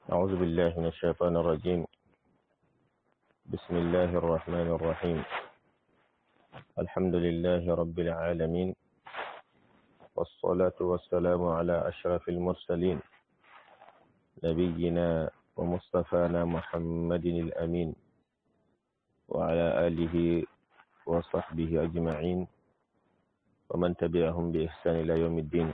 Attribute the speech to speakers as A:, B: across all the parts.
A: أعوذ بالله من الشيطان الرجيم بسم الله الرحمن الرحيم الحمد لله رب العالمين والصلاة والسلام على أشرف المرسلين نبينا ومصطفانا محمد الأمين وعلى آله وصحبه أجمعين ومن تبعهم بإحسان إلى يوم الدين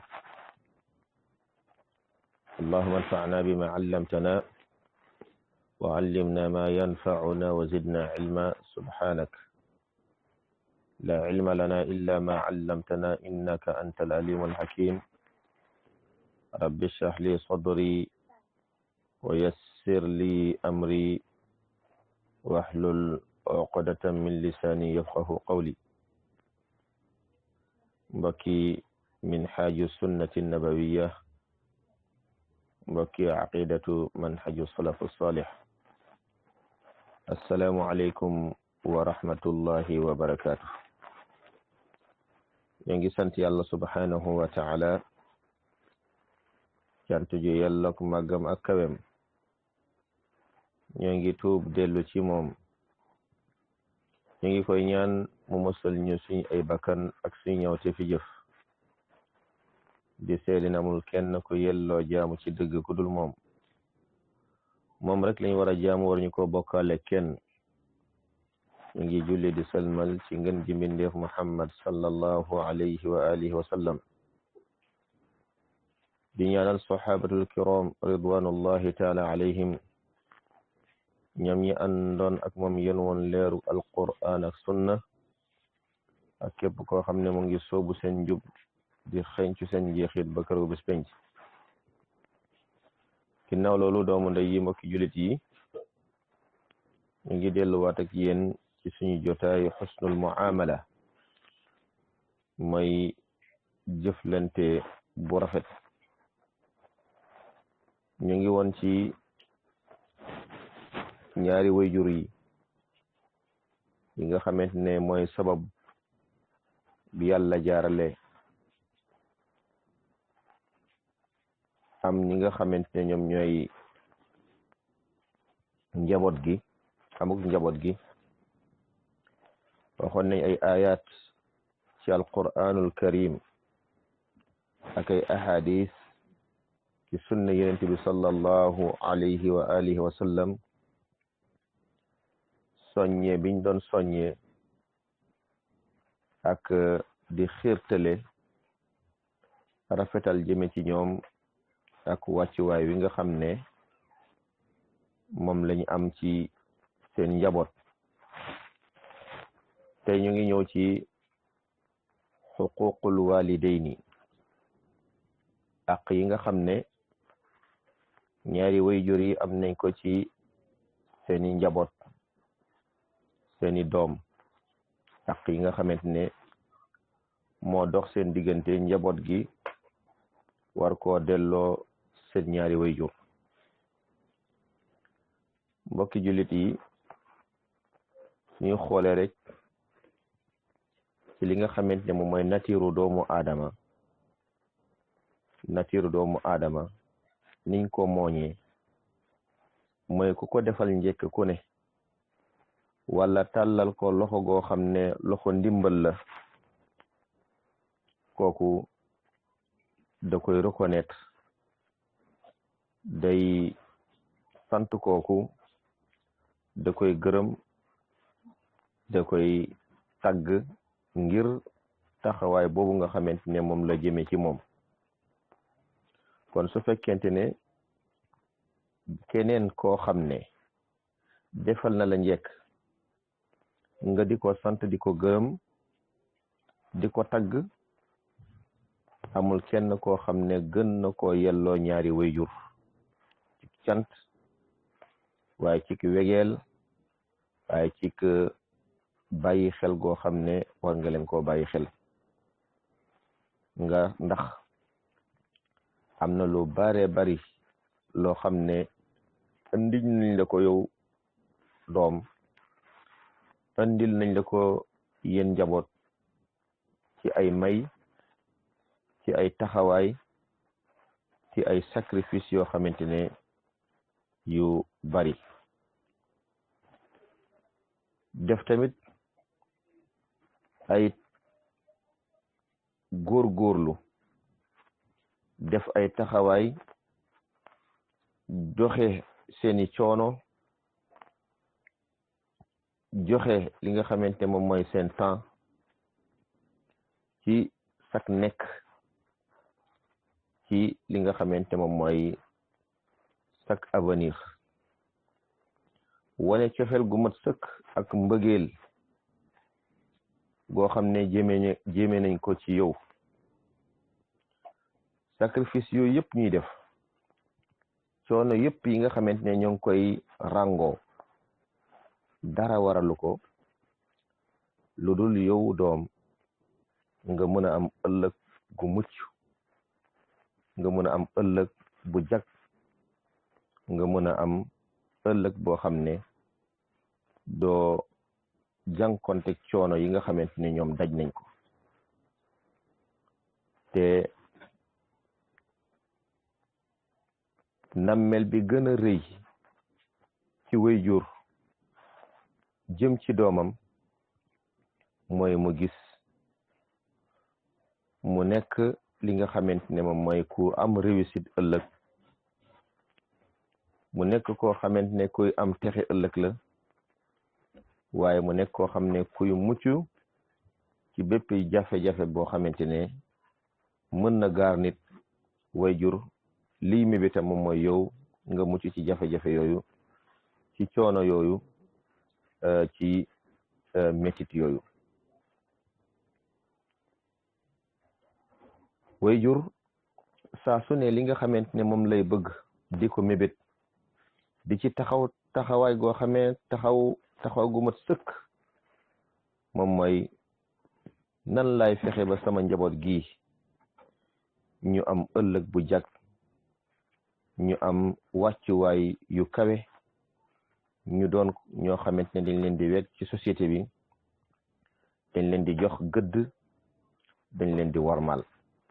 A: اللهم انفعنا بما علمتنا وعلمنا ما ينفعنا وزدنا علما سبحانك لا علم لنا إلا ما علمتنا إنك أنت العليم الحكيم رب اشرح لي صدري ويسر لي أمري واحلل عقدة من لساني يفقه قولي بكي من حاج السنة النبوية mbokki aqidatu manhaju salafu salih assalaamu aleykum wa rahmatullahi wa barakatuh ñoo ngi sant yàlla subhanahu wa taala cant ju yellok màggam ak kawem ñoo ngi tuub dellu ci moom ñu ngi koy ñaan mu musal ñu suñ ay bakkan ak suñ ñëwte fi jëf di seedin amul kenn ku yelloo jaamu ci dëgg ku dul moom moom rek lañ war a jaamu war ñu ko bokkaale kenn ñu ngi julli di salmal ci ngën ji mbindeef muhammad sallallahu alayhi wa alihi wa sallam di ñaanal sahabatul kiram ridwanullahi taala alayhim ñoom ñi àndoon ak moom yen woon leeru alquran ak sunna ak képp koo xam ne mu ngi soobu seen njub di xëñcu seen njeexit ba këru bis penc ginnaaw loolu doomu ndey yi mbokki julit yi ñu ngi delluwaat ak yéen ci suñu jotaayu xusnul muamala mooy jëflante bu rafet ñu ngi woon ci ñaari wayjur yi yi nga xamante ne mooy sabab bi yàlla jaarale am ñi nga xamante ne ñoom ñooy njaboot gi amuk njaboot gi waxoon nañ ay ayat ci alquranul karim ak ay ahadis ci sunna yenente bi sallallahu alayhi wa alihi wa sallam soññe biñ doon soññe ak di xiirtale rafetal jëme ci ñoom ak wàccuwaay wi nga xam ne moom lañu am ci seen njaboot tey ñu ngi ñëw ci xuququl walidayni ak yi nga xam ne ñaari wayjur yi am nañ ko ci seeni njaboot seeni doom ak yi nga xamante ne moo dox seen diggante njaboot gi war koo delloo seen ñaari wayjur mbokki jullit yi suñu xoolee rek ci li nga xamante ne moom mooy natiiru doomu aadama natiiru doomu aadama niñ ko mooñee mooy ku ko defal njëkk ku ne wala tàllal ko loxo goo xam ne loxo ndimbal la kooku da koy reconnaître day sant kooku da koy gërëm da koy tagg ngir taxawaay boobu nga xamante ne moom la jëme ci moom kon su fekkente ne keneen koo xam ne defal na la njekk nga di ko sant di ko gërëm di ko tagg amul kenn koo xam ne gën na koo yelloo ñaari wayjur ci cant waaye ci ki wegeel waaye ci ki bàyyi xel goo xam ne war nga leen koo bàyyi xel nga ndax am na lu bare bari loo xam ne andil nañ la ko yow doom andil nañ la ko yéen njaboot ci ay may ci ay taxawaay ci ay sacrifice yoo xamante ne yu bari def tamit ay góorgóorlu def ay taxawaay joxe seeni coono joxe li nga xamante moom mooy seen temps ci sak nekk ci li nga xamante moom mooy sak avenir wane cofeel gu mat sëkk ak mbëggeel goo xam ne jéeme jéeme nañ ko ci yow sacrifice yooyu yëpp ñuy def coono yëpp yi nga xamante ne ñoo ngi koy ràngoo dara waralu ko lu dul yow doom nga mën a am ëllëg gu mucc nga mën a am ëllëg bu jag nga mën a am ëllëg boo xam ne doo jànkonte coono yi nga xamante ne ñoom daj nañ ko te nammel bi gën a rëy ci waajur jëm ci doomam mooy mu gis mu nekk li nga xamante ne moom mooy ku am réussite ëllëg mu nekk koo xamante ne kuy am texe ëllëg la waaye mu nekk koo xam ne kuy mucc ci bépp jafe-jafe boo xamante ne mën na gaar nit waajur liy mébétam moom mooy yow nga mucc ci jafe-jafe yooyu ci coono yooyu ci métit yooyu waajur saa su ne li nga xamante ne moom lay bëgg di ko mébét di ci taxaw taxawaay goo xamee taxaw taxaw gu mat sëkk moom mooy nan lay fexe ba sama njaboot gi ñu am ëllëg bu jag ñu am wàccuwaay yu kawe ñu doon ñoo xamante ne dañ leen di wet ci société bi dañ leen di jox gëdd dañ leen di warmal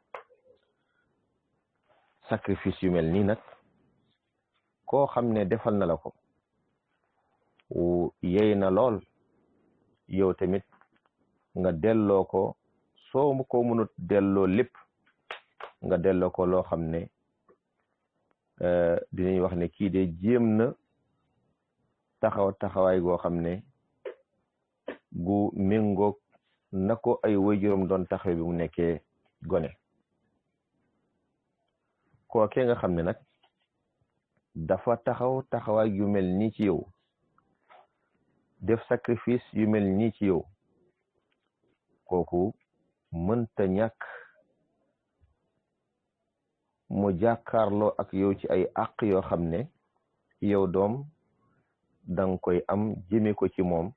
A: sacrifice yu mel nii nag koo xam ne defal na la ko yey na lool yow tamit nga delloo ko soo mu ko mënut delloo lépp nga delloo ko loo xam ne dinañ wax ne kii de jéem na taxaw taxawaay goo xam ne gu méngoog na ko ay waajuram doon taxaw bi mu nekkee gone kookee nga xam ne nag dafa taxaw taxawaay yu mel nii ci yow def sacrifice yu mel nii ci yow kooku mënta ñàkk mu jàkkaarloo ak yow ci ay àq yoo xam ne yow doom danga koy am jëme ko ci moom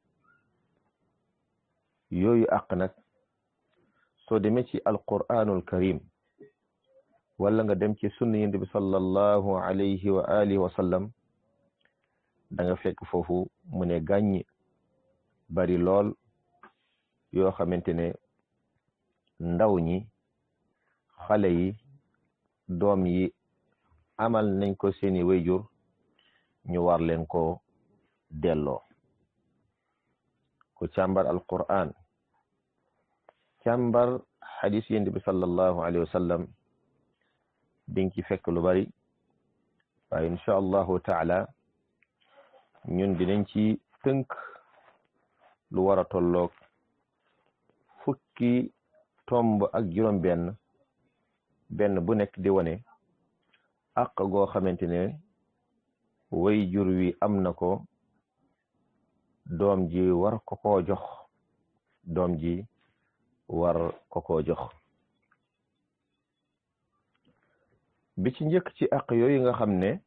A: yooyu àq nag soo demee ci alquranul karim wala nga dem ci sunna yonent bi sallallahu alayhi wa alihi wa sallam da nga fekk foofu mu ne gàññ bari lool yoo xamante ne ndaw ñi xale yi doom yi amal nañ ko seeni wayjur ñu war leen ko delloo ku càmbar alquran càmbar xadis yonent bi sallallahu alayhi wa sallam dinga ci fekk lu bari waaye incha allahu taala ñun dinañ ci tënk lu war a tolloog fukki tomb ak juróom benn benn bu nekk di wane àq goo xamante ne way jur wi am na ko doom ji war ko koo jox doom ji war ko koo jox bi ci njëkk ci àq yooyu nga xam ne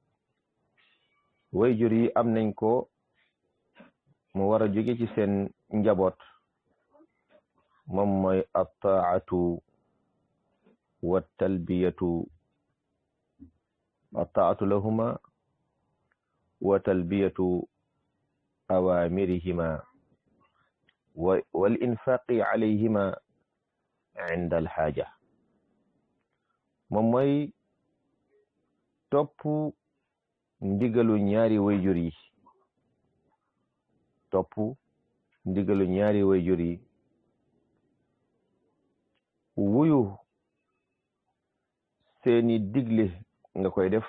A: way jur yi am nañ ko mu war a jóge ci seen njaboot moom mooy attaatu wa talbiyatu attaatu lahuma wa talbiyatu awamirihima wal infaqi alayhima inda alxaaja moom mooy topp ndigalu ñaari wayjur yi topp ndigalu ñaari wayjur yi wuyu seeni digle nga koy def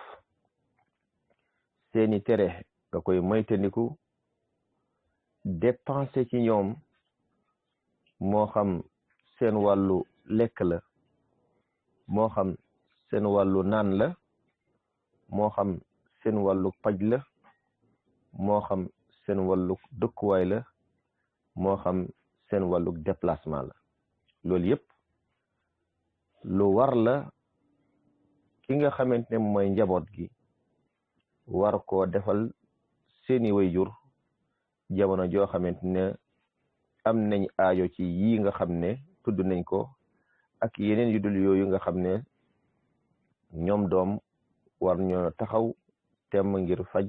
A: seeni tere nga koy moytandiku dépenser ci ñoom moo xam seen wàllu lekk la moo xam seen wàllu naan la moo xam seen wàllu paj la moo xam seen wàllu dëkkuwaay la moo xam seen wàllu déplacement la loolu yépp lu war la ki nga xamante ne mooy njaboot gi war koo defal seeni wayjur jamono joo xamante ne am nañ aajo ci yii nga xam ne tudd nañ ko ak yeneen yu dul yooyu nga xam ne ñoom doom war ñoo taxaw temm ngir faj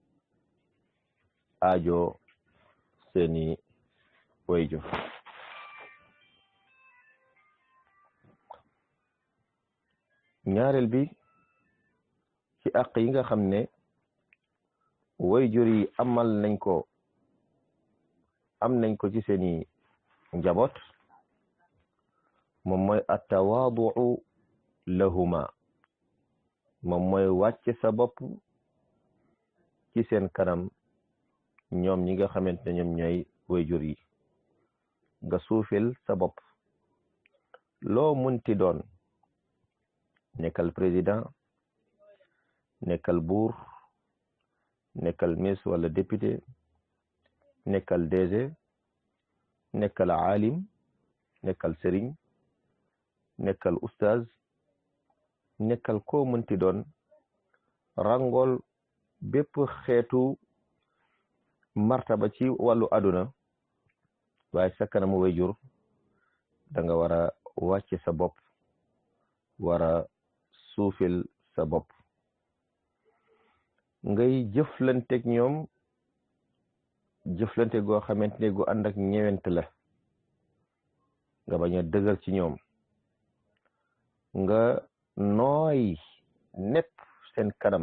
A: aajo seeni wayjur ñaareel bi ci àq yi nga xam ne wayjur yi amal nañ ko am nañ ko ci seeni njaboot moom mooy attawaaduu lahuma moom mooy wàcce sa bopp ci seen kanam ñoom ñi nga xamante ne ñoom ñooy wayjur yi nga suufil sa bopp loo munti doon nekkal président nekkal buur nekkal miss wala député nekkal DG nekkal aalim nekkal sëriñ nekkal ustaz nekkal koo mënti doon rangol bépp xeetu martaba ci wàllu àdduna waaye sa kanamu wayjur da nga war a wàcce sa bopp war a suufil sa bopp ngay jëflanteeg ñoom jëflante goo xamante ne gu ànd ak ñewent la nga bañ a dëgër ci ñoom nga nooy nepp seen kanam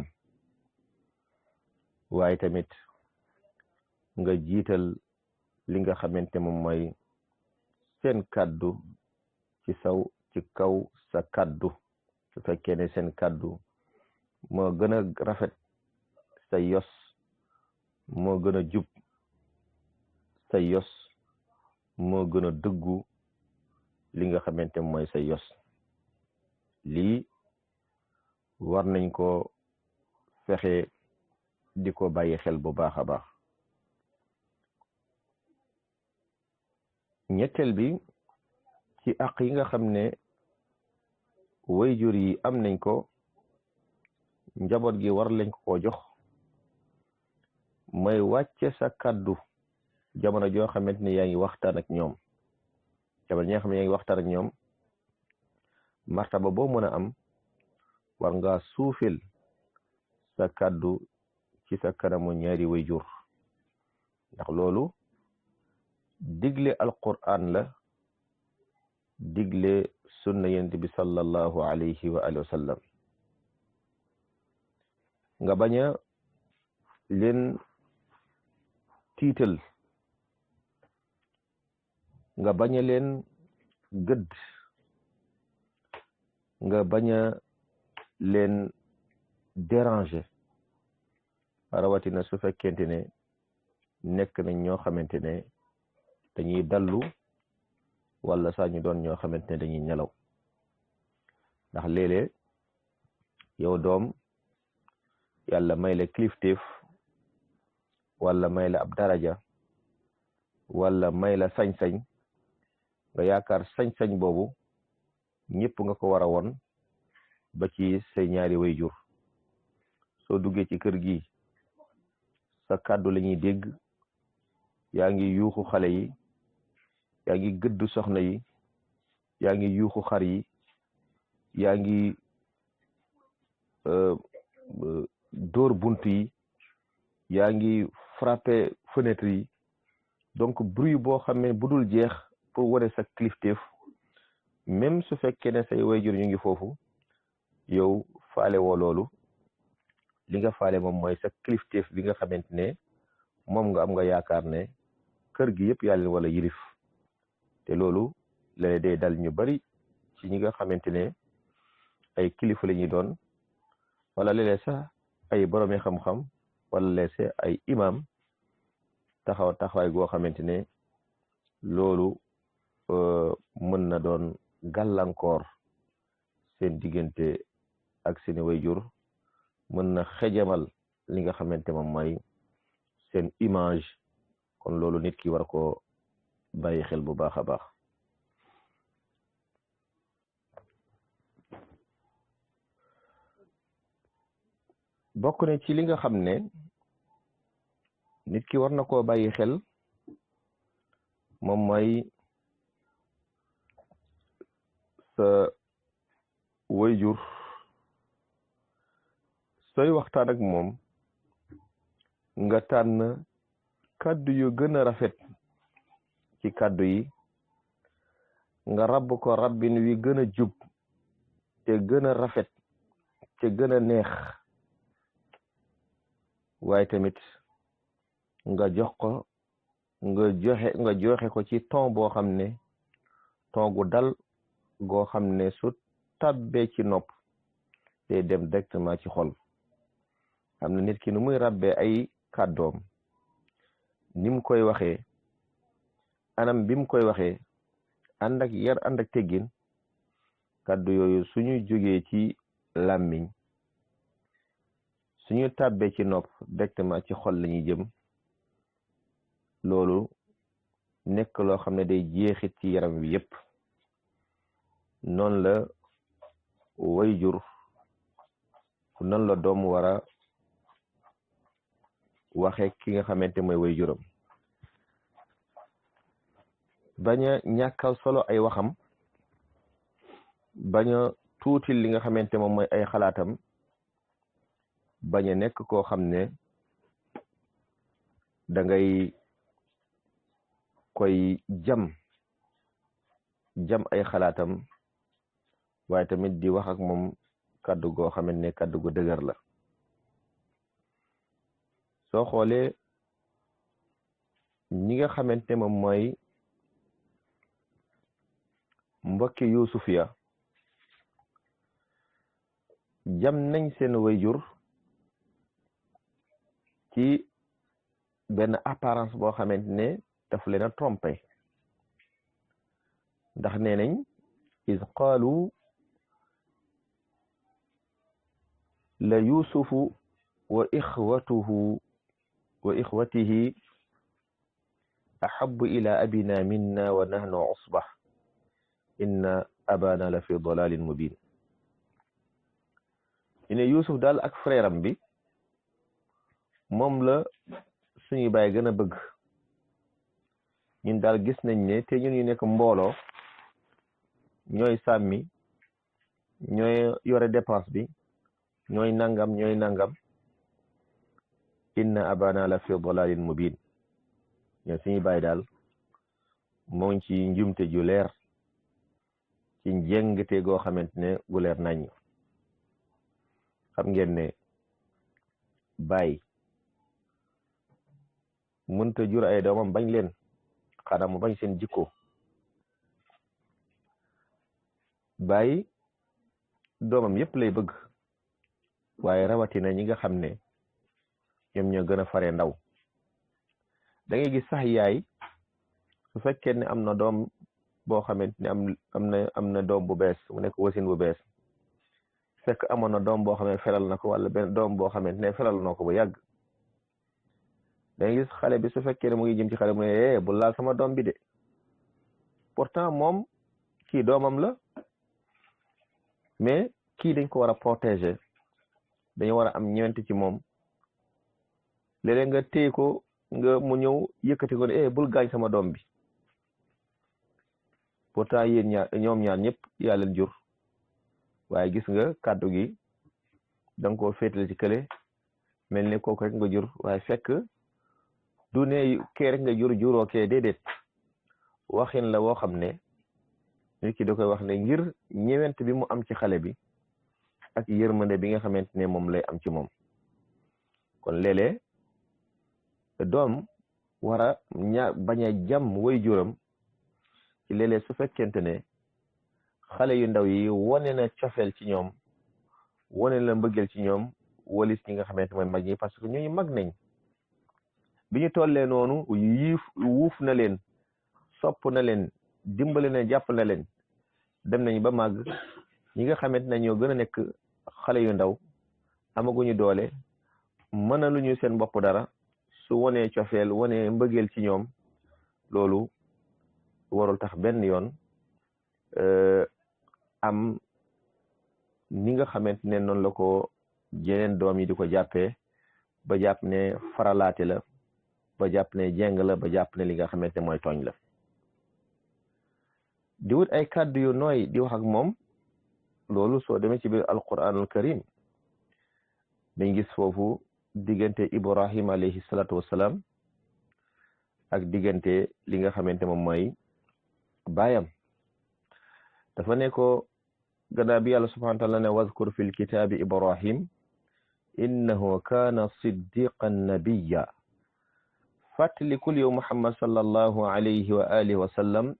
A: waaye tamit nga jiital li nga xamante moom mooy seen kàddu ci saw ci kaw sa kàddu su fekkee ne seen kàddu moo gën a rafet sa yos moo gën a jub sa yos moo gën a dëggu li nga xamante mooy sa yos lii war nañ ko fexe di ko bàyyi xel bu baax a baax ñetteel bi ci àq yi nga xam ne wayjur yi am nañ ko njaboot gi war lañ ko jox mooy wàcce sa kàddu jamono joo xamante ne yaa ngi waxtaan ak ñoom jamono ñi nga xam ne yaa ngi waxtaan ak ñoom martaba boo mën a am war nga suufil sa kàddu ci sa kanamu ñaari wayjur ndax loolu digle alquran la digle sunna yent bi sallallahu alayhi wa alihi wa sallam nga bañ a leen tiital nga bañ a leen gëdd nga bañ a leen déranger rawatina su fekkente ne nekk nañ ñoo xamante ne dañuy dallu wala saa ñu doon ñoo xamante ne dañuy nelaw ndax léeg-léeg yow doom yàlla may la kilifteef wala may la ab daraja wala may la sañ-sañ nga yaakaar sañ-sañ boobu ñëpp nga ko war a won ba ci say ñaari wayjur soo duggee ci kër gi sa kàddu la ñuy dégg yaa ngi yuuxu xale yi yaa ngi gëdd soxna yi yaa ngi yuuxu xar yi yaa ngi dóor bunt yi yaa ngi frappé fenêtre yi donc bruit boo xam ne bu dul jeex pour wane sa kilifteef même su fekkee ne say wayjur ñu ngi foofu yow faale woo loolu li nga faale moom mooy sa kilifteef bi nga xamante ne moom nga am nga yaakaar ne kër gi yëpp yàlla wala yilif te loolu léeg day dal ñu bari ci ñi nga xamante ne ay kilifa la ñuy doon wala léeg sax ay boroomi xam-xam wala léeg sax ay imam taxaw taxawaay goo xamante ne loolu mën na doon gàllankoor seen diggante ak seeni wayjur mën na xejamal li nga xamante moom mooy seen image kon loolu nit ki war ko bàyyi xel bu baax a baax bokk na ci li nga xam ne nit ki war na koo bàyyi xel moom mooy sa wayjur sooy waxtaan ak moom nga tànn kàddu yu gën a rafet ci kàddu yi nga rabb ko rabbin wi gën a jub te gën a rafet te gën a neex waaye tamit nga jox ko nga joxe nga joxe ko ci ton boo xam ne ton gu dal goo xam ne su tabbee ci nopp te dem directement ci xol xam na nit ki nu muy rabbee ay kàddoom ni mu koy waxee anam bi mu koy waxee ànd ak yar ànd ak teggin kàddu yooyu suñu jógee ci làmmiñ suñu tàbbee ci nopp directement ci xol lañuy jëm loolu nekk loo xam ne day jeexit ci yaram wi yépp noonu la wayjur noonu la doom war a waxe ki nga xamante mooy wayjuram bañ a ñàkkal solo ay waxam bañ a tuutil li nga xamante moom mooy ay xalaatam bañ a nekk koo xam ne da ngay koy jam jam ay xalaatam waaye tamit di wax ak moom kàddu goo xamante ne kàddu gu dëgër la soo xoolee ñi nga xamante ne moom mooy mbokki Yuusuf ya jam nañ seen wayjur ci benn apparence boo xamante ne daf leen a trompé ndax nee nañ is qaalu la yusufu wa ixwatuhu wa ixwatihi ahabu ila abina minna wa nahnu usba inna abana la fi dalalin mubin ñu ne yusuf daal ak frère am bi moom la suñu baay gën a bëgg ñun daal gis nañ ne te ñun ñu nekk mbooloo ñooy sàmmi ñooy yore dépense bi ñooy nangam ñooy nangam inna abana la fi dalalin mubin ñoo suñu baay daal moo ngi ci njumte ju leer ci njëngte goo xamante ne gu leer nañ xam ngeen ne baay mënta jur ay doomam bañ leen xanaa mu bañ seen jikko baay doomam yépp lay bëgg waaye rawatina ñi nga xam ne ñoom ñoo gën a fare ndaw da ngay gis sax yaay su fekkee ne am na doom boo xamante ne am am na am na doom bu bees mu nekk wasin bu bees fekk amoon na doom boo xam ne felal na ko wala benn doom boo xamante ne felal na ko bu yàgg da ngay gis xale bi su fekkee ne mu ngi jëm ci xale mu ne bu laal sama doom bi de pourtant moom kii doomam la mais kii dañ ko war a protéger dañu war a am ñeent ci moom léeg-léeg nga téye ko nga mu ñëw yëkkati ko ne eh bul gaañ sama doom bi pourtant yéen ñaar ñoom ñaar ñëpp yaa leen jur waaye gis nga kàddu gi da nga koo féetale ci kële mel ni kooku rek nga jur waaye fekk du ne kee rek nga jur juroo kee déedéet waxin la woo xam ne nit ki da koy wax ne ngir ñëwent bi mu am ci xale bi ak yërmande bi nga xamante ne moom lay am ci moom kon léeg-léeg doom war a ña bañ a jàmm way juram ci léeg-léeg su fekkente ne xale yu ndaw yi wane na cofeel ci ñoom wane na mbëggeel ci ñoom walis ñi nga xamante mooy mag ñi parce que ñooñu mag nañ bi ñu tollee noonu yiif wuuf na leen sopp na leen dimbale na jàpp na leen dem nañ ba màgg ñi nga xamante ne ñoo gën a nekk xale yu ndaw amaguñu doole mën lu ñu seen bopp dara su wonee cofeel wonee mbëggeel ci ñoom loolu warul tax benn yoon am ni nga xamante ne noonu la ko jeneen doom yi di ko jàppee ba jàpp ne faralaate la ba jàpp ne jeng la ba jàpp ne li nga xamante ne mooy tooñ la di wut ay kàddu yu nooy di wax ak moom loolu soo demee ci biir alquranul karim dañ gis foofu diggante ibrahim alayhi salatu wassalam ak diggante li nga xamante moom mooy baayam dafa ne ko gannaaw bi yàlla subhanahu wa taala ne wadkur fi lkitaabi ibrahim innahu kaana siddiqan nabiya fàttalikul yow muhammad sallallahu alayhi wa alihi wa sallam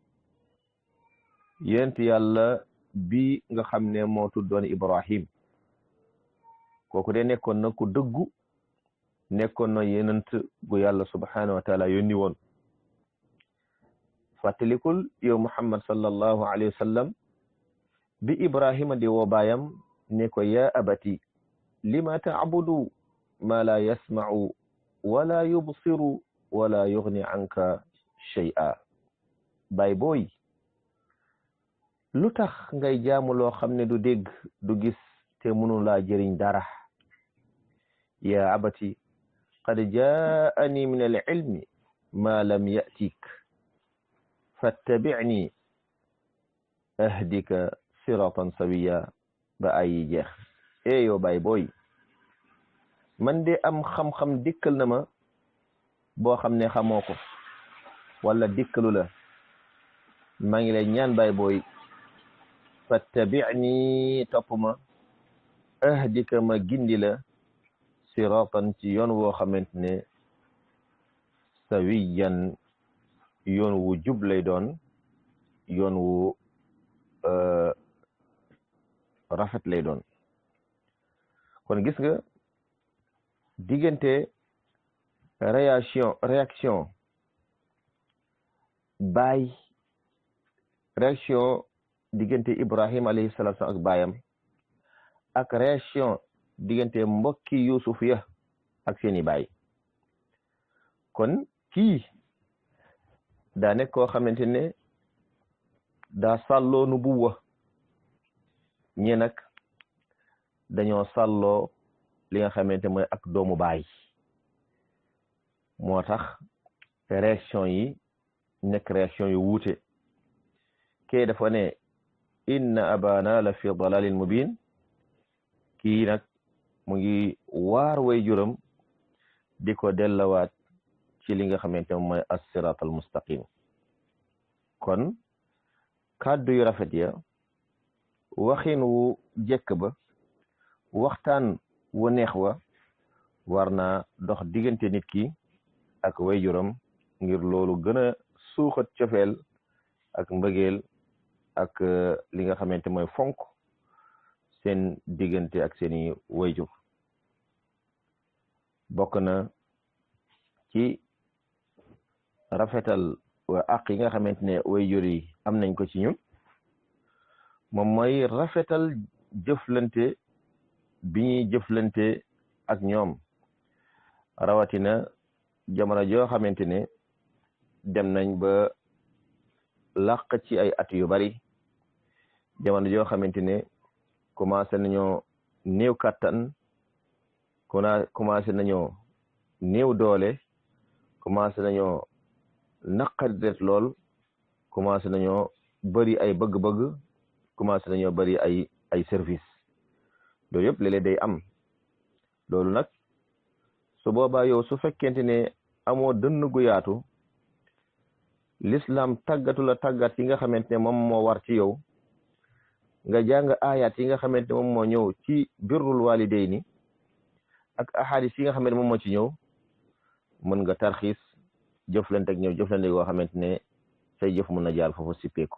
A: yent yàlla bi nga xam ne moo tuddoon ibrahim kooku de nekkoon na ku dëggu nekkoon na yenent gu yàlla subhanahu wa taala yónni woon fàttalikul yow muhammad sallallahu alayhi wa sallam bi ibrahima di woo baayam ne ko ya abati lima taabudu ma la yasma'u wala yubsiru wala yughni anka shay'a baay booy lu tax ngay jaamu loo xam ne du dégg du gis te mënu laa jëriñ dara ya abati qad jaani min al ilmi ma lam yatik fattabi'ni ahdika siratan sawiya ba ayi jeex e yow baay booy man de am xam-xam dikkal na ma boo xam ne xamoo ko wala dikkalu la maa ngi lay ñaan baay booy fattabi'ni topp ma ahdika ma gindi la siratan ci yoon woo xamante ne sawiyan yoon wu jub lay doon yoon wu rafet lay doon kon gis nga diggante réaction réaction baay réaction diggante Ibrahim alayhi salaatu ak baayam ak réaction diggante mbokki Yusuf ya ak seeni baay kon kii daa nekk koo xamante ne daa sàlloo nu buwa ñi nag dañoo sàlloo li nga xamante mooy ak doomu baay moo tax réaction yi nekk réaction yu wuute kee dafa ne inna abana la fi dalalin mubin kii nag mu ngi waar way juram di ko dellawaat ci li nga xamante moom mooy as-sirat al mustaqim kon kàddu yu rafet ya waxin wu jekk ba waxtaan wu neex wa war naa dox diggante nit ki ak way juram ngir loolu gën a suuxat cofeel ak mbëggeel ak li nga xamante mooy fonk seen diggante ak seeni wayjur bokk na ci rafetal wa ak yi nga xamante ne wayjur yi am nañ ko ci ñun moom mooy rafetal jëflante bi ñuy jëflante ak ñoom rawatina jamono joo xamante ne dem nañ ba làq ci ay at yu bari jamono joo xamante ne commencé nañoo néew kàttan kuna commencé nañoo néew doole commencé nañoo naqari det lool commencé nañoo bëri ay bëgg-bëgg commencé nañoo bëri ay ay service loolu yëpp léeg-léeg day am loolu nag su boobaa yow su fekkente ne amoo dënn gu yaatu l'islam tàggatu la tàggat yi nga xamante ne moom moo war ci yow nga jàng ayat yi nga xamante ne moom moo ñëw ci birrul walidayni ak ahadis yi nga xam ne moom moo ci ñëw mën nga tarxiis jëflante ak ñëw jëflante goo xamante ne say jëf mën na jaar foofu sippeeku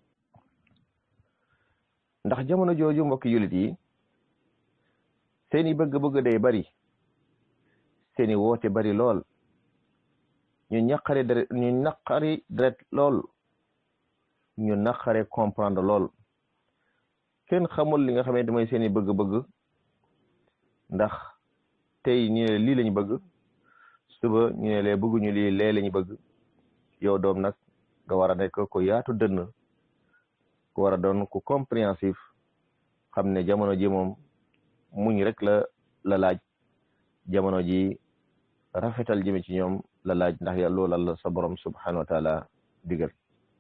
A: ndax jamono jooju mbokki yulit yi seeni bëgg-bëgg day bari seeni woote bari lool ñu ñaqari deret ñu naqari deret lool ñu naqare comprendre lool kenn xamul li nga xamante mooy seeni bëgg-bëgg ndax tey ñu ne lii lañu bëgg suba ñu ne lee bëgguñu lii lee lañu bëgg yow doom nag nga war a nekk ku yaatu dënn ku war a doon ku compréhensif xam ne jamono ji moom muñ rek la la laaj jamono ji rafetal jëme ci ñoom la laaj ndax ya loolu la sa borom subhanahu wa taala digal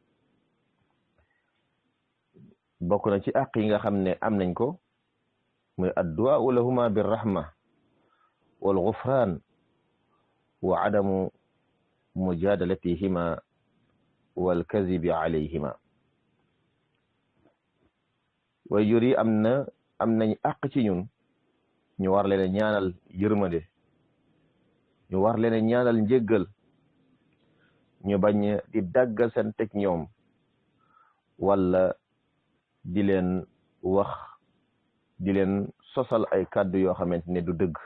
A: bokk na ci àq yi nga xam ne am nañ ko muy addu'a lahuma birrahma wal ghufran wa adamu mujadalatihima wal kazibi alayhima way jur yi am na am nañ àq ci ñun ñu war leen ñaanal yërmande ñu war leen ñaanal njéggal ñu bañ di daggal seen teg ñoom wala di leen wax di leen sosal ay kàddu yoo xamante ne du dëgg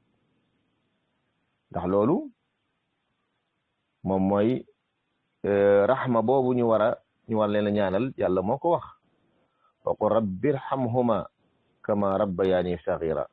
A: ndax loolu moom mooy raxma boobu ñu war a ñu war leen a ñaanal yàlla moo ko wax wa qul rabbi irhamhuma kama rabbayani sagira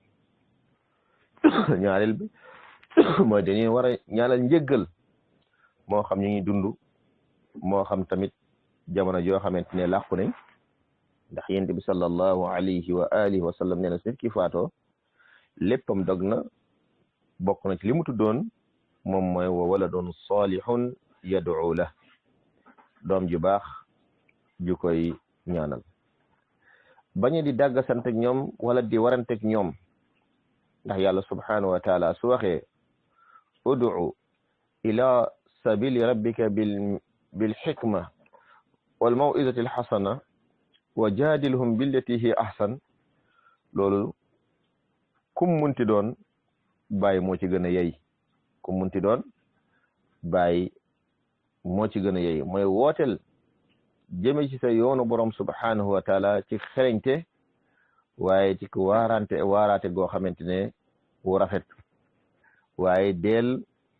A: ñaareel bi mooy dañuy war a ñaanal njëggal moo xam ñu ngi dund moo xam tamit jamono joo xamante ne làqu nañ ndax yent bi sallallahu alayhi wa alihi wa sallam nee na su nit ki faatoo léppam dog na bokk na ci li mu tuddoon moom mooy wa waladun salihun yad'u la doom ju baax ju koy ñaanal bañu di dàgg sant ak ñoom wala di waranteeg ñoom ndax yàlla subhanahu wa taala su waxee ud'u ila sabili rabbika bil bil xikma wal maw'izati al xasana wa jaadilhum billati hi ahsan loolu kum munti doon bàyyi moo ci gën a yey kum munti doon bàyyi moo ci gën a yey mooy wooteel jëme ci sa yoonu borom subhanahu wa taala ci xereñte waaye ci ku waarante waaraate goo xamante ne wu rafet waaye deel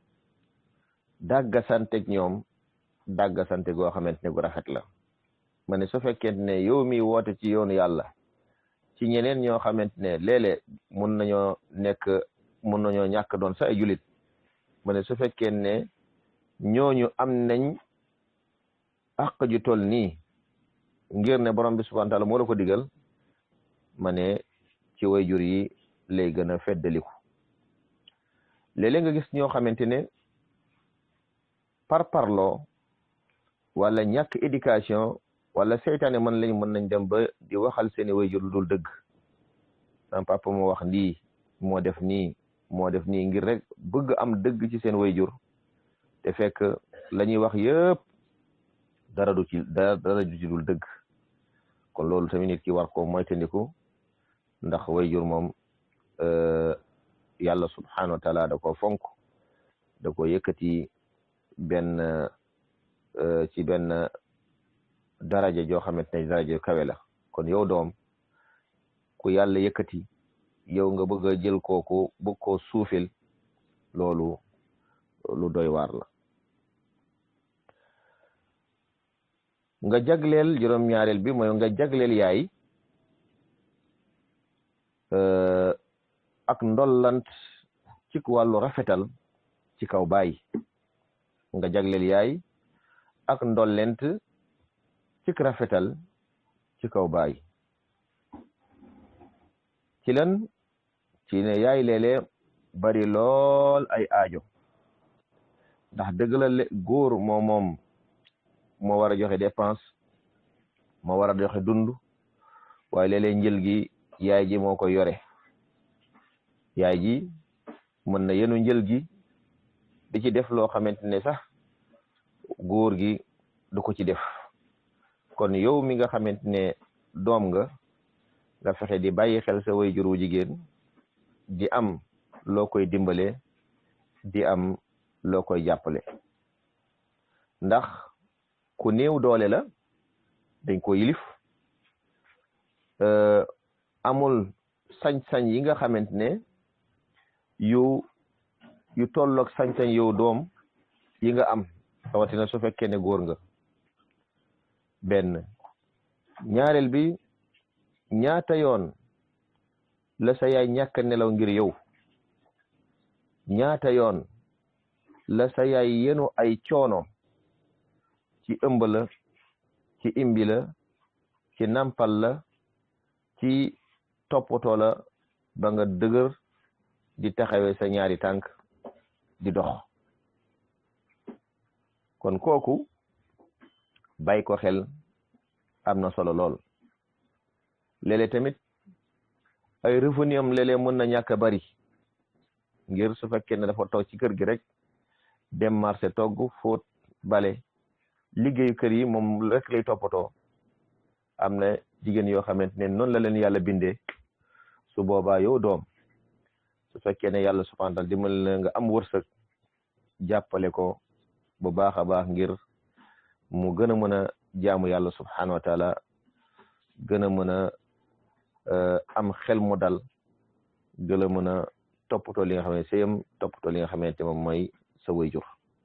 A: dàgga santeg ñoom dàgga sante goo xamante ne gu rafet la ma ne su fekkente ne yow mi woote ci yoonu yàlla ci ñeneen ñoo xamante ne léeg-léeg mun nañoo nekk mun nañoo ñàkk doon sa ay julit ma ne su fekkee ne ñooñu am nañ àq ju toll nii ngir ne borom bi subhanahu wa taala moo la ko digal ma ne ci way jur yi lay gën a feddaliku léeg-léeg nga gis ñoo xamante ne par parloo wala ñàkk éducation wala seytaane mën lañ mën nañ dem ba di waxal seeni wayjur lu dul dëgg sama papa moo wax lii moo def nii moo def nii ngir rek bëgg am dëgg ci seen wayjur te fekk la ñuy wax yëpp dara du ci dara dara du ci dul dëgg kon loolu tamit nit ki war ko moytandiku ndax wayjur moom yàlla subhanahu wa taala da ko fonk da ko yëkkati benn ci benn daraja joo xamante ne daraja kawe la kon yow doom ku yàlla yëkkati yow nga bëgg a jël kooku bëgg koo suufil loolu lu doy waar la nga jagleel juróom-ñaareel bi mooy nga jagleel yaay ak ndollant ci wàllu rafetal ci kaw baay nga jagleel yaay ak ndollent ci rafetal ci kaw baay ci lan ci ne yaay léeg-léeg bari lool ay aajo ndax dëgg la góor moo moom moo war a joxe dépense moo war a joxe dund waaye léeg-léeg njël gi yaay ji moo ko yore yaay ji mën na yenu njël gi di ci def loo xamante ne sax góor gi du ko ci def kon yow mi nga xamante ne doom nga nga fexe di bàyyi xel sa waajur wu jigéen di am loo koy dimbale di am loo koy jàppale ndax ku néew doole la dañ ko yilif amul sañ-sañ yi nga xamante ne yu yu tolloog sañ-sañ yow doom yi nga am rawatina su fekkee ne góor nga benn ñaareel bi ñaata yoon la sa yaay ñàkk nelaw ngir yow ñaata yoon la sa yaay yenu ay coono ci ëmb la ci imbi la ci nampal la ci toppatoo la ba nga dëgër di taxawee sa ñaari tànk di dox kon kooku bàyyi ko xel am na solo lool léeg-léeg tamit ay revenu am léeg-léeg mën na ñàkk a bari ngir su fekkee ne dafa toog ci kër gi rek dem marché togg fóot bale liggéeyu kër yi moom rek lay toppatoo am na jigéen yoo xamante ne noonu la leen yàlla bindee su boobaa yow doom su fekkee ne yàlla subhanahu wa taala dimbali la nga am wërsëg jàppale ko bu baax a baax ngir mu gën a mën a jaamu yàlla subhanahu wa taala gën a mën a am xel mu dal gën a mën a toppatoo li nga xam ne sëyam toppatoo li nga xamante moom mooy sa wayjur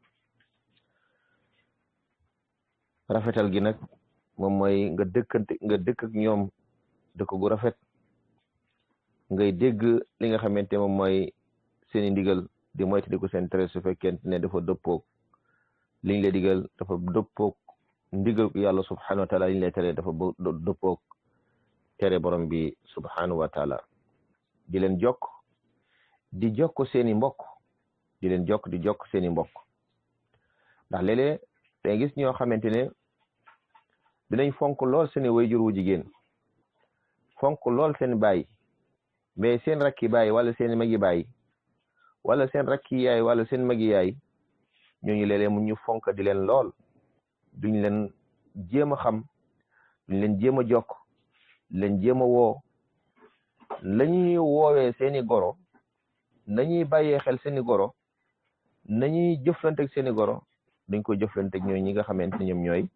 A: rafetal gi nag moom mooy nga dëkkante nga dëkk ak ñoom dëkk gu rafet ngay dégg li nga xamante moom mooy seeni ndigal di moytu di ko seen tere su fekkente ne dafa dëppoog liñ lay digal dafa dëppoog ndigal yàlla subhanahu wa taala liñ lay tere dafa dëppoog tere borom bi subhanahu wa taala di leen jokk di jokk seeni mbokk di leen jokk di jokk seeni mbokk ndax léeg-léeg day gis ñoo xamante ne dinañ fonk lool seeni wayjur wu jigéen fonk lool seen baay mais seen rakki baay wala seen magi baay wala seen rakki yaay wala seen magi yaay ñooñu léeg-léeg mu ñu fonk di leen lool duñ leen jéem a xam duñ leen jéem a jokk leen jéem a woo lañuy woowee seeni goro nañuy bàyyee xel seeni goro nañuy jëflante ak seeni goro dañ ko jëflante ak ñooy ñi nga xamante ne ñoom ñooy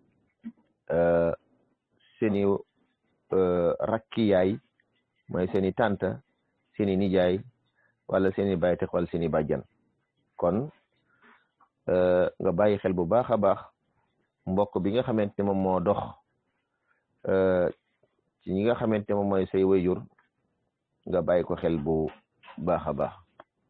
A: seeni rakki yaay mooy seeni tànta seeni nijaay wala seeni baytex wala seeni bàjjan kon nga bàyyi xel bu baax a baax mbokk bi nga xamante ne moom moo dox ci ñi nga xamante ne moom mooy say wayjur nga bàyyi ko xel bu baax a baax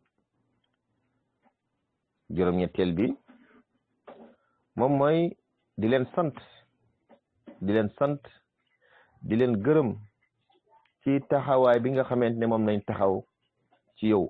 A: juróom-ñetteel bi moom mooy di leen sant di leen sant di leen gërëm ci taxawaay bi nga xamante ne moom nañ taxaw ci yow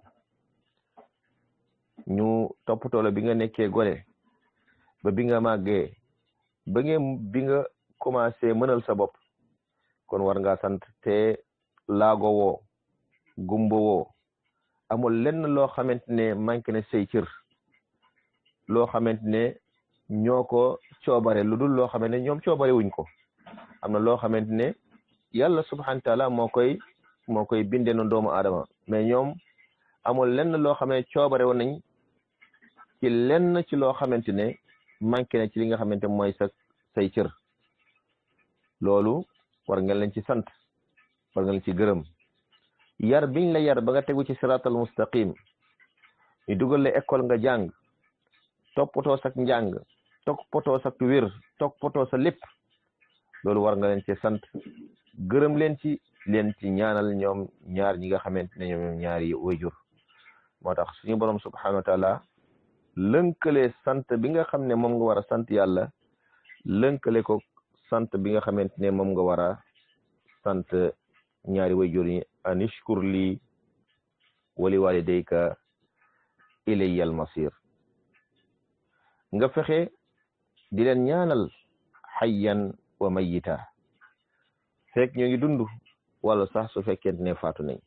A: ñu toppatoo la bi nga nekkee gone ba bi nga màggee ba ngeen bi nga commencé mënal sa bopp kon war nga sant te laago woo gumba woo amul lenn loo xamante ne manqué ne say cër loo xamante ne ñoo ko coobare lu dul loo xamante ne ñoom coobare wuñ ko am na loo xamante ne yàlla subhanahu wa taala moo koy moo koy bindee noonu doomu aadama mais ñoom amul lenn loo xam ne coobare woon nañ ci lenn ci loo xamante ne manqué na ci li nga xamante mooy sa say cër loolu war nga leen ci sant war nga leen ci gërëm yar biñ la yar ba nga tegu ci siratal mustaqim ñu dugal la école nga jàng toppatoo sak njàng toppatoo sak wér toppatoo sa lépp loolu war nga leen ci sant gërëm leen ci leen ci ñaanal ñoom ñaar ñi nga xamante ne ñoom ñaari wayjur moo tax suñu borom subhanahu wa taala lënkale sant bi nga xam ne moom nga war a sant yàlla lënkale ko sant bi nga xamante ne moom nga war a sant ñaari wayjur yi anishkur lii wali walidayka ilayya almasir nga fexe di leen ñaanal xayyan wa mayita fekk ñoo ngi dund wala sax su fekkente ne faatu nañ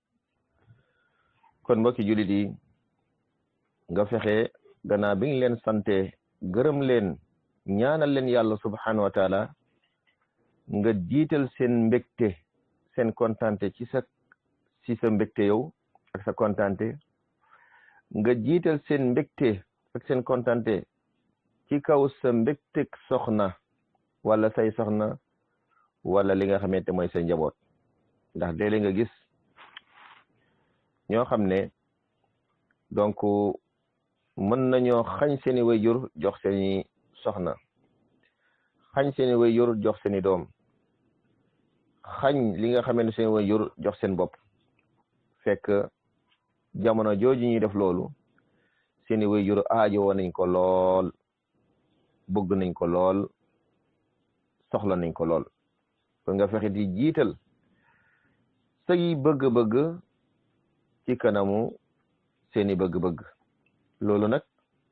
A: kon mbokki jullit yi nga fexe gannaaw bi nga leen sante gërëm leen ñaanal leen yàlla subhanahu wa taala nga jiital seen mbégte seen kontante ci sa ci sa mbégte yow ak sa kontante nga jiital seen mbégte ak seen kontante ci kaw sa mbégteg soxna wala say soxna wala li nga xamante mooy sa njaboot ndax léeg-léeg nga gis ñoo xam ne donc mën nañoo xañ seeni wayjur jox seeni soxna xañ seeni wayjur jox seeni doom xañ li nga xamante ne seeni wayjur jox seen bopp fekk jamono jooju ñuy def loolu seeni wayjur aajo woon nañ ko lool bëgg nañ ko lool soxla nañ ko lool kon nga fexe di jiital say bëgg-bëgg ci kanamu seeni bëgg-bëgg loolu nag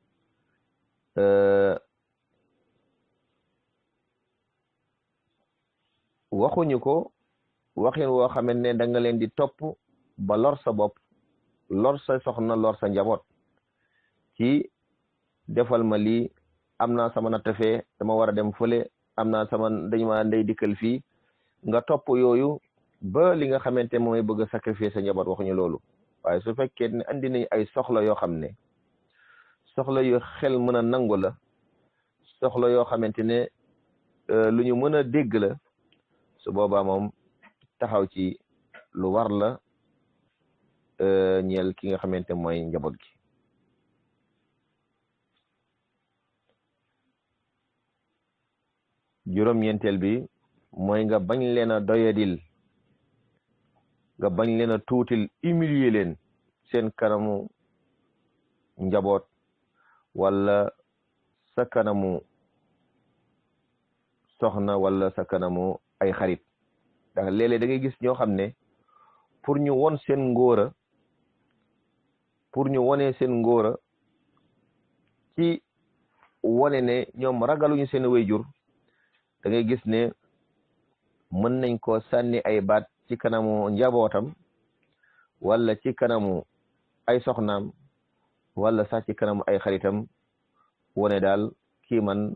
A: waxuñu ko waxin woo xamante ne da nga leen di topp ba lor sa bopp lor sa soxna lor sa njaboot ci defal ma lii am naa sama natt fee dama war a dem fële am naa sama dañu ma ndey dikkal fii nga topp yooyu ba li nga xamante mooy bëgg a sacrifier sa njaboot waxuñu loolu waaye su fekkee ne andi nañ ay soxla yoo xam ne soxla yu xel mën a nangu la soxla yoo xamante ne lu ñu mën a dégg la su boobaa moom taxaw ci lu war la ñeel ki nga xamante mooy njaboot gi juróom-ñeenteel bi mooy nga bañ leen a doyadil nga bañ leen a tuutil humilier leen seen kanamu njaboot wala sa kanamu soxna wala sa kanamu ay xarit ndax léeg-léeg da ngay gis ñoo xam ne pour ñu won seen ngóora pour ñu wone seen ngóora ci wone ne ñoom ragaluñu seen wayjur da ngay gis ne mën nañ ko sànni ay baat ci kanamu njabootam wala ci kanamu ay soxnaam wala sax ci kanamu ay xaritam wone daal kii man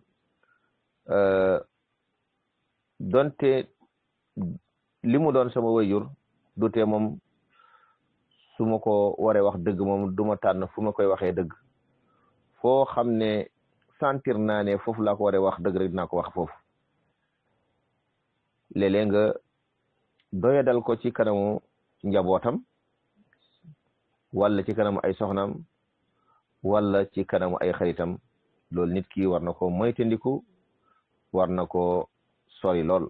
A: donte li mu doon sama wayjur du tee moom su ma ko waree wax dëgg moom du ma tànn fu ma koy waxee dëgg foo xam ne sentir naa ne foofu laa ko waree wax dëgg rek dinaa ko wax foofu léeg-léeg nga doyadal ko ci kanamu njabootam wala ci kanamu ay soxnaam wala ci kanamu ay xaritam loolu nit ki war na ko moytandiku war na ko sori lool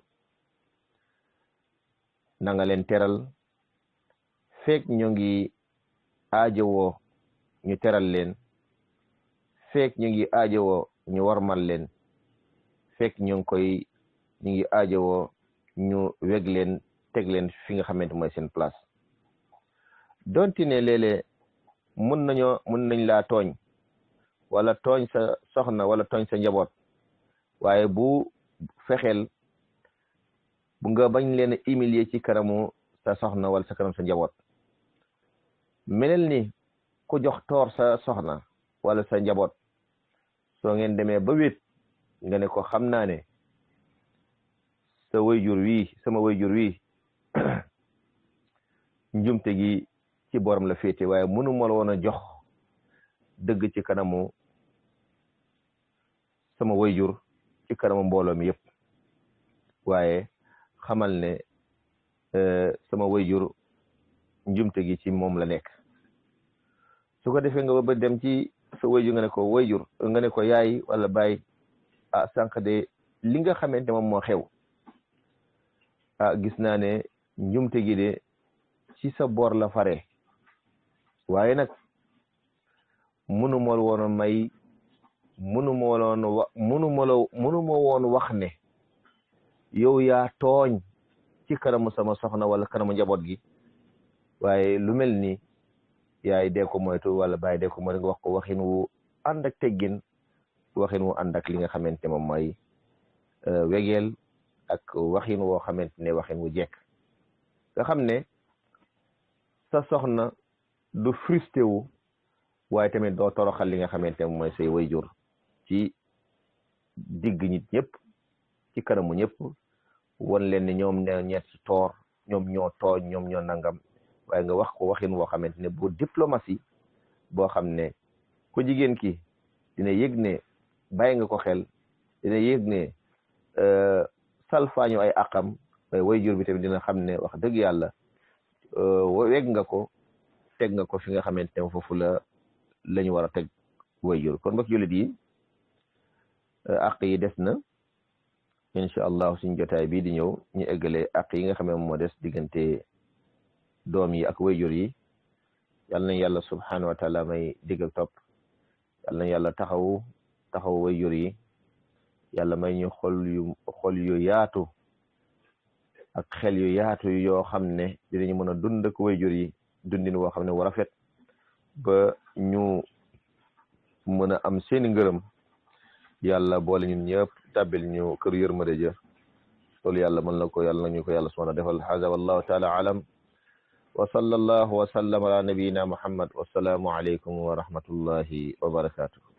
A: na nga leen teral feek ñu ngi aajowoo ñu teral leen feek ñu ngi aajowoo ñu warmal leen feek ñu ngi koy ñu ngi aajowoo ñu weg leen teg leen fi nga xamante mooy seen place donti ne léeg-léeg mun nañoo mun nañ laa tooñ wala tooñ sa soxna wala tooñ sa njaboot waaye bu fexeel bu nga bañ leen a humilier ci kanamu sa soxna wala sa kanam sa njaboot menel ni ku jox toor sa soxna wala sa njaboot soo ngeen demee ba wéet nga ne ko xam naa ne sa wayjur wii sama wayjur wii njumte gi ci borom la féete waaye mënu ma la woon a jox dëgg ci kanamu sama wayjur ci kanamu mbooloo mi yëpp waaye xamal ne sama wayjur njumte gi ci moom la nekk su ko defee nga ba dem ci sa wayjur nga ne ko wayjur nga ne ko yaay wala baay ah sànq de li nga xamante moom moo xew ah gis naa ne njumte gi de ci sa boor la fare waaye nag munu ma woon may munu ma woon wa munu ma la munu ma woon wax ne yow yaa tooñ ci kanamu sama soxna wala kanamu njaboot gi waaye lu mel ni yaay dee ko moytu wala bàyyi dee ko moytu nga wax ko waxin wu ànd ak teggin waxin wu ànd ak li nga xamante moom mooy wegeel ak waxin woo xamante ne waxin wu jekk nga xam ne sa soxna du frustré wu waaye tamit doo toroxal li nga xamante ne mooy say wayjur ci digg nit ñëpp ci kanamu ñëpp won leen ni ñoom ne ñeet ci toor ñoom ñoo tooñ ñoom ñoo nangam waaye nga wax ko waxin woo xamante ne bu diplomatie boo xam ne ku jigéen ki dina yëg ne bàyyi nga ko xel dina yëg ne salfaañu ay àqam waaye way jur bi tamit dina xam ne wax dëgg yàlla weg nga ko teg nga ko fi nga xamante ne foofu la la ñu war a teg way jur kon mbokk jullit yi àq yi des na incha allah suñ jotaay bii di ñëw ñu eggale àq yi nga xam ne moo des diggante doom yi ak wayjur yi yal nañ yàlla subhanahu wa taala may digg ak topp yal nañ yàlla taxaw taxaw wayjur yi yàlla may ñu xol yu xol yu yaatu ak xel yu yaatu yoo xam ne dinañu mën a dund ak wayjur yi dundin woo xam ne war a rafet ba ñu mën a am seeni ngërëm yàlla boole ñun ñëpp tàbbil ñu kër yërmande ja loolu yàlla mën na ko yàlla nañu ko yàlla subhanahu defal hada wallahu taala alam wa sallallahu wa sallam ala nabiyina muhammad wasalaamu alaykum wa rahmatullahi wa barakatuh